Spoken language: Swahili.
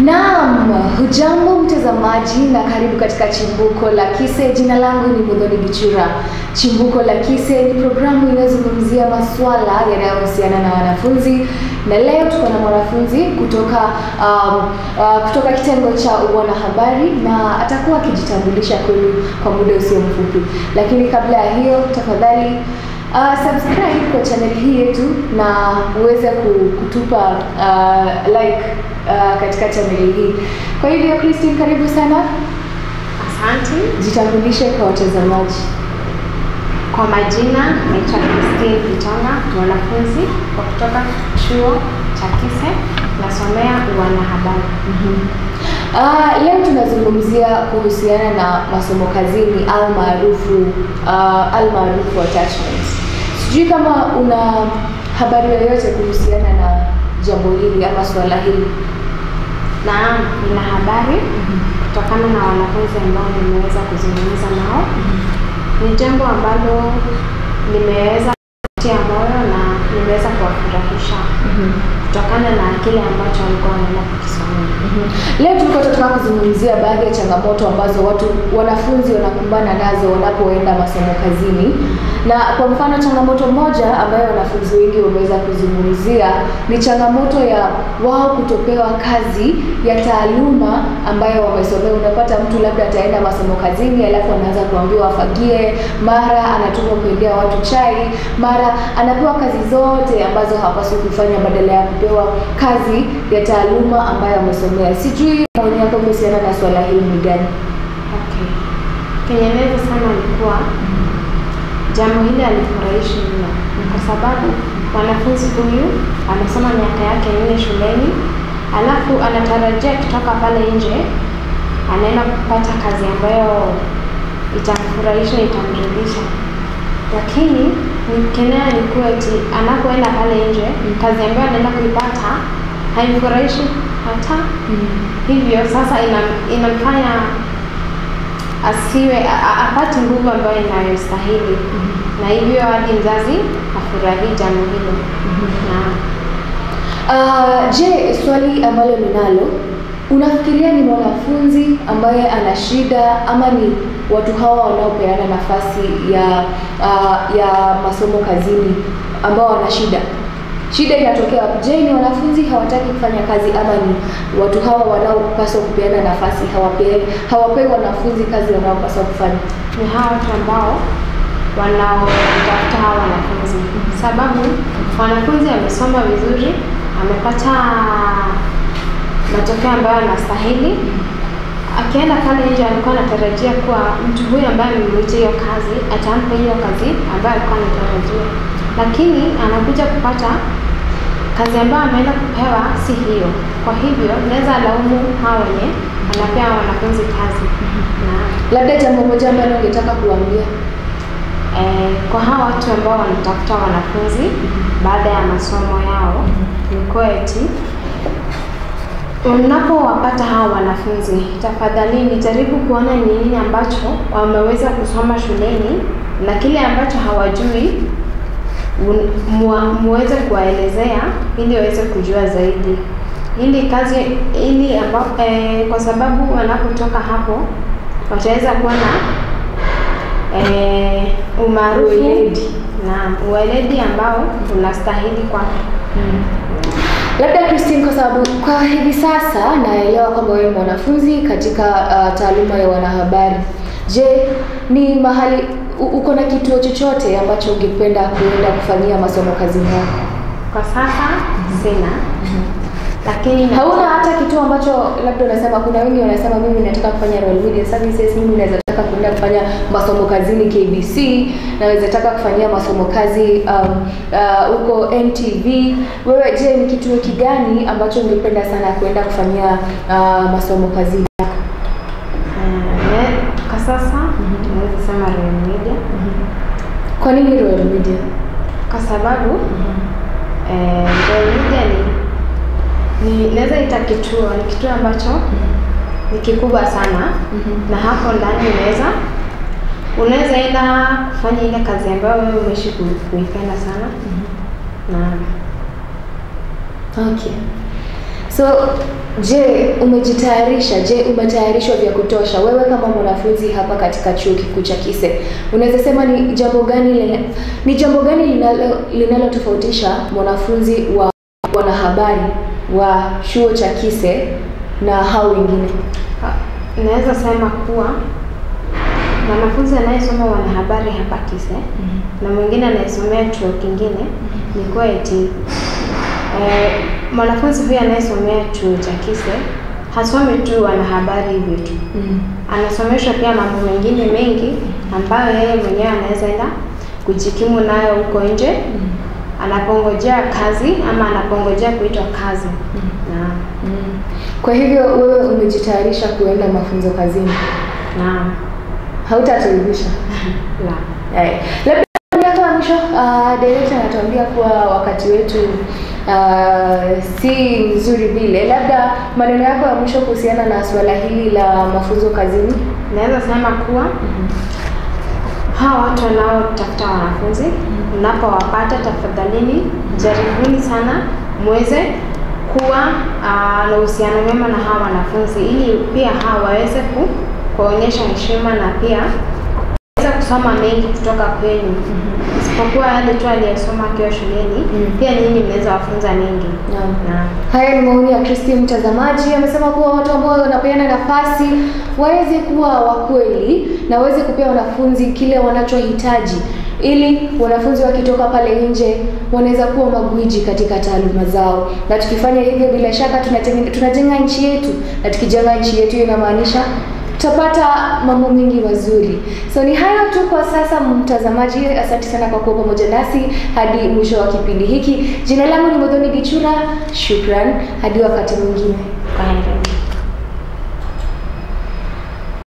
Naam, hujambo mtazamaji na karibu katika Chimbuko la Kise. Jina langu ni Muthoni Gichura. Chimbuko la Kise ni programu inayozungumzia masuala yanayohusiana na wanafunzi, na leo tuko na mwanafunzi kutoka um, uh, kutoka kitengo cha wanahabari na atakuwa akijitambulisha kwenu kwa muda usio mfupi, lakini kabla ya hiyo tafadhali Uh, subscribe kwa channel hii yetu na uweze ku- kutupa uh, like uh, katika channel hii. Kwa hivyo Christine, karibu sana, Asante. jitambulishe kwa watazamaji. Kwa majina naitwa Christine Kitonga, mwanafunzi wa kutoka chuo cha Kise, nasomea wanahabari. Uh, leo tunazungumzia kuhusiana na masomo kazini au maarufu uh, al maarufu attachments. Sijui kama una habari yoyote kuhusiana na jambo hili ama swala hili. Naam, nina habari kutokana na wanafunzi ambao nimeweza kuzungumza nao. Ni jambo ambalo nimeweza kutia moyo na nimeweza kuwafurahisha kutokana na kile ambacho walikuwa wanaenda kukisomea. Leo tulikuwa tunataka kuzungumzia baadhi ya changamoto ambazo watu wanafunzi wanakumbana nazo wanapoenda masomo kazini, na kwa mfano changamoto moja ambayo wanafunzi wengi wameweza kuzungumzia ni changamoto ya wao kutopewa kazi ya taaluma ambayo wamesomea. Unapata mtu labda ataenda masomo kazini, alafu anaanza kuambiwa afagie, mara anatumwa kuendea watu chai, mara anapewa kazi zote ambazo hapaswi kufanya badala ya kupewa kazi ya taaluma ambayo amesomea. Sijui maoni yako kuhusiana na swala hili ni gani? Okay. Kenye naweza sema ni kuwa jambo hili alifurahishi mno kwa sababu mwanafunzi huyu amesoma miaka yake nne shuleni, alafu anatarajia kutoka pale nje anaenda kupata kazi ambayo itamfurahisha, itamridhisha, lakini nikenea ni kuwa eti anapoenda pale nje kazi ambayo anaenda kuipata haimfurahishi hata hivyo sasa ina- inamfanya asiwe a- a- apate nguvu ambayo inayostahili na hivyo hadi mzazi afurahii jambo hilo na Uh, je, swali ambalo ninalo, unafikiria ni mwanafunzi ambaye ana shida ama ni watu hawa wanaopeana nafasi ya uh, ya masomo kazini ambao wana shida? Shida inatokea wapi? Je, ni wanafunzi hawataki kufanya kazi ama ni watu hawa wanaopaswa kupeana nafasi hawapewi hawapei wanafunzi kazi wanaopaswa kufanya? ni hawa watu ambao wanaotafuta hawa wanafunzi, sababu mwanafunzi amesoma vizuri, amepata matokeo ambayo anastahili. Akienda pale nje, alikuwa anatarajia kuwa mtu huyu ambaye amemwitia hiyo kazi atampa hiyo kazi ambayo alikuwa anatarajia, lakini anakuja kupata kazi ambayo ameenda kupewa si hiyo. Kwa hivyo naweza laumu hao wenye wanapea wanafunzi kazi na Labda jambo moja ambalo ungetaka kuambia Eh, kwa hawa watu ambao wanatafuta wanafunzi baada ya masomo yao ni kuwa eti unapowapata hawa wanafunzi, tafadhalini jaribu kuona ni nini ambacho wameweza kusoma shuleni na kile ambacho hawajui un- mua- muweze kuwaelezea ili waweze kujua zaidi, ili kazi ili amba, eh, kwa sababu wanapotoka hapo wataweza kuwa na eh, umaarufu Uweledi. na uweledi ambao unastahili kwa Labda Christine, kwa sababu kwa hivi sasa naelewa kwamba wewe ni mwanafunzi katika uh, taaluma ya wanahabari. Je, ni mahali u- uko na kituo chochote ambacho ungependa kuenda kufanyia masomo kazini yako? kwa sasa sina, lakini Hauna hata kituo ambacho labda unasema, kuna wengi wanasema mimi nataka kufanya Royal Media Services, mimi naweza taka kwenda kufanya masomo kazini KBC, naweza taka kufanyia masomo kazi um, uh, huko NTV. Wewe je, ni kituo kigani ambacho ungependa sana kwenda kufanyia uh, masomo kazini yako? eh, ne- kwa sasa naweza sema Royal Media Kwa nini Royal Media? kwa sababu eh, Royal Media ni ni naweza ita kituo ni kituo ambacho ni kikubwa sana na hapo ndani unaweza unaweza enda kufanya ile kazi ambayo wewe umeishi ku- kuipenda sana na Okay. So, je, umejitayarisha? Je, umetayarishwa vya kutosha? Wewe kama mwanafunzi hapa katika chuo kikuu cha Kise, unaweza sema ni jambo gani lina- ni jambo gani linalo linalotofautisha mwanafunzi wa wanahabari wa chuo cha Kise na hao wengine? Ah, Naweza sema kuwa mwanafunzi anayesoma wanahabari hapa Kise na mwingine anayesomea chuo kingine ni kuwa eti eh, mwanafunzi huyu anayesomea chuo cha Kise hasomi tu wanahabari hivyo tu, anasomeshwa pia mambo mengine mengi ambayo yeye mwenyewe anaweza enda kujikimu nayo huko nje anapongojea kazi ama anapongojea kuitwa kazi. Naam. Mm. Kwa hivyo wewe umejitayarisha kuenda mafunzo kazini, Naam. hautatuibisha La. Eh, labda miaka ya mwisho uh, director anatuambia kuwa wakati wetu uh, si mzuri vile. Labda maneno yako ya mwisho kuhusiana na suala hili la mafunzo kazini. Naweza sema kuwa hawa watu wanaotafuta wanafunzi, mnapowapata tafadhalini, jaribuni sana muweze kuwa ah, na uhusiano mwema na hawa wanafunzi, ili pia hawa waweze ku, kuonyesha heshima na pia waweze kusoma mengi kutoka kwenu, isipokuwa yale tu aliyesoma akiwa shuleni. Mm. Pia nyinyi mnaweza wafunza mengi. Naam. Naam. Haya ni maoni ya Christine mtazamaji. Amesema kuwa watu ambao wanapeana nafasi waweze kuwa wakweli na waweze kupea wanafunzi kile wanachohitaji ili wanafunzi wakitoka pale nje wanaweza kuwa magwiji katika taaluma zao, na tukifanya hivyo bila shaka tunatengen- tunajenga nchi yetu, na tukijenga nchi yetu inamaanisha tutapata mambo mengi mazuri. So ni hayo tu kwa sasa, mtazamaji. Asante sana kwa kuwa pamoja nasi hadi mwisho wa kipindi hiki. Jina langu ni Modhoni Gichura. Shukran, hadi wakati mwingine. Kwaheri.